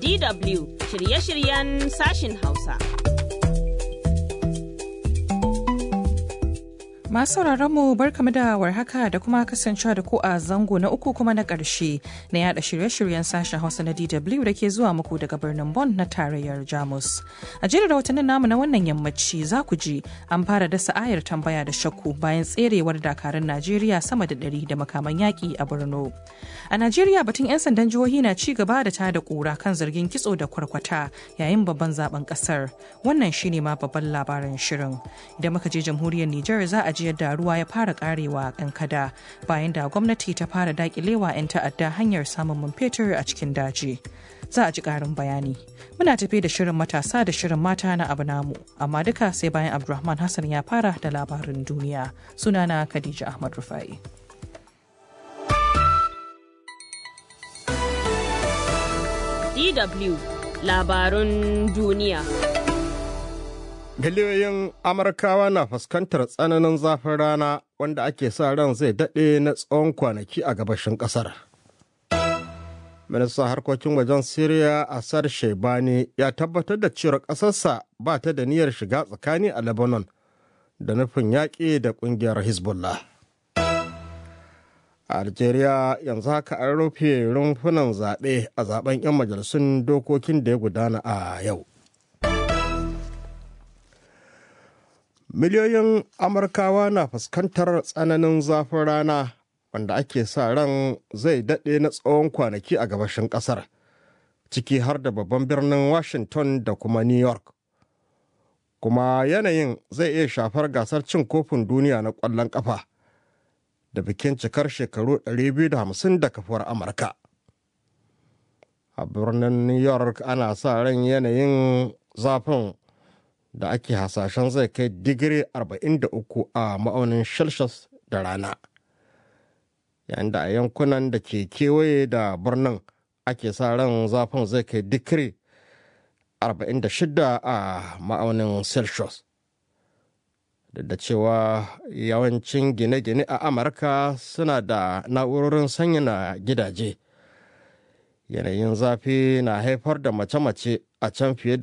DW shirye-shiryen sashin Hausa. Masu mu barkamu da warhaka da kuma kasancewa da ku a zango na uku kuma na ƙarshe na yada shirye-shiryen sashen Hausa na DW da ke zuwa muku daga birnin Bonn na tarayyar Jamus. A jerin rahotannin namu na wannan yammaci za ku ji an fara dasa ayar tambaya da shakku bayan tserewar dakarun Najeriya sama da ɗari da makaman yaƙi a Borno. A Najeriya batun 'yan sandan jihohi na ci gaba da tada ƙura kan zargin kitso da kwarkwata yayin babban zaben ƙasar. Wannan shine ma babban labarin shirin. Idan muka je jamhuriyar Nijar za a ji yadda ruwa ya fara karewa kankada bayan da gwamnati ta fara dakilewa 'yan ta'adda hanyar samun man fetur a cikin daji. Za a ji karin bayani. Muna tafi da shirin matasa da shirin mata na abu namu, amma duka sai bayan Abdulrahman Hassan ya fara da labarin duniya. Sunana Khadija Ahmad Rufai. DW labarun duniya. Miliyoyin Amurkawa na fuskantar tsananin zafin rana wanda ake sa ran zai daɗe na tsawon kwanaki a gabashin ƙasar. Ministan harkokin wajen Siriya Asar Shebani ya tabbatar da cewar ƙasarsa ba ta da niyyar shiga tsakani a Lebanon da nufin yaƙi da ƙungiyar Hezbollah. A Algeria yanzu haka an rufe rumfunan zaɓe a zaben 'yan majalisun dokokin da ya gudana a yau. miliyoyin amurkawa na fuskantar tsananin zafin rana wanda ake sa ran zai daɗe na tsawon kwanaki a gabashin ƙasar ciki har da babban birnin washington da kuma new york kuma yanayin zai iya shafar gasar cin kofin duniya na ƙwallon ƙafa da bikin cikar shekaru 250 da kafuwar amurka a birnin new york ana sa ran yanayin zafin da ake hasashen zai kai digiri 43 a ma'aunin celsius da rana yayin da a yankunan da ke kewaye da birnin ake sa ran zafin zai kai digiri 46 a ma'aunin celsius duk da cewa yawancin gine-gine a amurka suna da na'urorin sanyana gidaje yanayin zafi na haifar da mace-mace a can fiye da